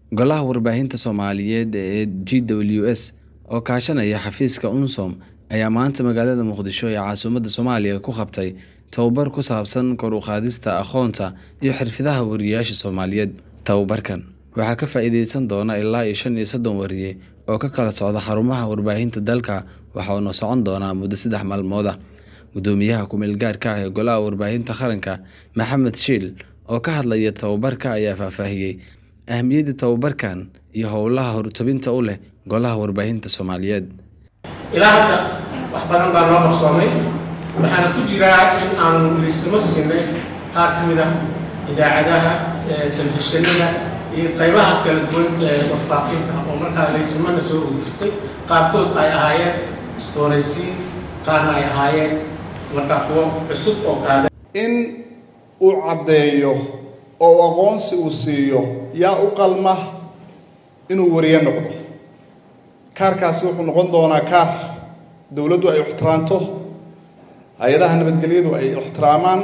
Golaha Warbaahinta Soomaaliyeed ee GWS oo kaashanaya xafiiska UNSOM ayaa maanta magaalada Muqdisho ee caasimadda Soomaaliya ku qabtay tababar ku saabsan kor u qaadista aqoonta iyo xirfadaha wariyeyaasha Soomaaliyeed. Tababarkan waxaa ka faa'iideysan doona ilaa iyo shan iyo soddon wariye oo ka kala socda xarumaha warbaahinta dalka waxaana socon doona muddo saddex maalmood ah. Guddoomiyaha ku-meel gaarka ah ee Golaha Warbaahinta Qaranka Maxamed Shiil oo ka hadlaya tababarka ayaa faahfaahiyay ahmiyadda tababarkan iyo howlaha hortobinta u leh Golaha Warbaahinta Soomaaliyeed. ilaa hadda wax badan baa noo qabsoomay waxaana ku jiraa in aanu liisamo siinay qaar ka mid a idaacadaha telefishinada iyo qaybaha kala duwan ee warfaafinta oo markaa liisamana soo weydiistay qaarkood ay ahaayeen isbooraysiin qaarna ay ahaayeen markaa kuwo cusub oo qaada in uu caddeeyo oo aqoonsi uu siiyo yaa u qalma inuu wariye noqdo kaarkaasi wuxuu noqon doonaa kaar dowladdu ay ixtiraamto hay-adaha nabadgelyadu ay ixtiraamaan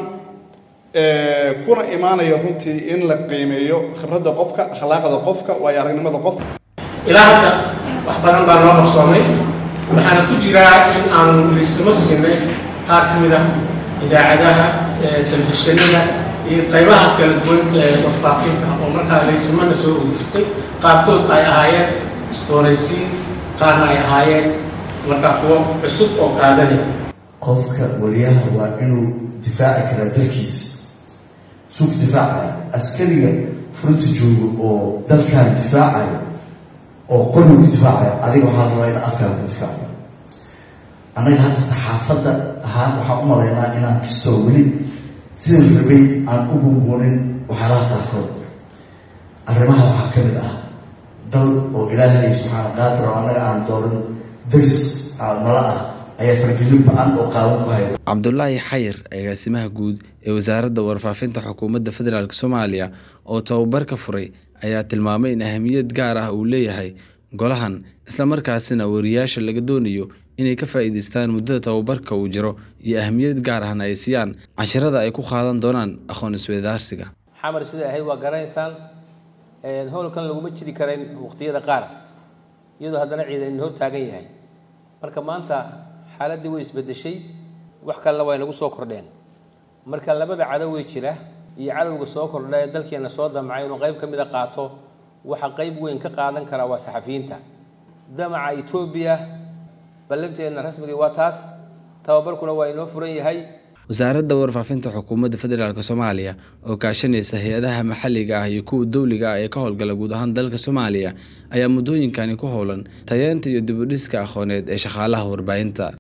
kuna imaanaya runtii in la qiimeeyo khibradda qofka akhlaaqda qofka waayo aragnimada qofka ilaa hadda wax badan baa noo qabsoomay waxaana ku jiraa in aanu liisamo siinay qaar ka mid a idaacadaha telefishinada iyo qaybaha kala duwan ee warfaafinta oo markaa liisamana soo weydiistay qaarkood ay ahaayeen isbooraysiin qaarna ay ahaayeen markaa kuwo cusub oo qaadanaya qofka wariyaha waa inuu difaaci karaa dalkiisa suuq difaacaya askariga furunta joogo oo dalkan difaacayo oo qorigu ku difaacayo adiga waxaa rabaa in afkaaga ku difaacayo annaga hadda saxaafadda ahaan waxaan u malaynaa inaan kastoo weli sida rabay aan u bunbuunin waxyaalaha qaarkood arrimaha waxaa ka mid ah dal oo ilaahay subxaana qaadir oo annaga aan dooran daris nala ah ayaa fargelin ba-an oo qaawan ku hayda cabdulaahi xayir agaasimaha guud ee wasaaradda warfaafinta xukuumadda federaalk soomaaliya oo tababarka furay ayaa tilmaamay in ahmiyad gaar ah uu leeyahay golahan islamarkaasina wariyaasha laga doonayo inay ka faa'iidaystaan muddada tababarka uu jiro iyo ahmiyad gaar ahna ay siiyaan cashirada ay ku qaadan doonaan aqoon isweydaarsiga xamar siday ahayd waa garanaysaan howlkan laguma jiri karayn waqtiyada qaar iyadoo haddana ciidan hor taagan yahay marka maanta xaaladdii way isbedeshay wax kalena way nagu soo kordheen marka labada cadow way jira iyo cadowga soo kordha ee dalkeena soo damcay inuu qayb ka mid a qaato waxa qayb weyn ka qaadan karaa waa saxafiyiinta damaca etoobiya ballanteedna rasmiga waa taas tababarkuna waa inoo furan yahay wasaaradda warfaafinta xukuumadda federaalk soomaaliya oo kaashanaysa hay-adaha maxalliga ah iyo kuwa dowliga ah ee ka howlgala guud ahaan dalka soomaaliya ayaa muddooyinkani ku howlan tayeenta iyo dibudhiska aqooneed ee shaqaalaha warbaahinta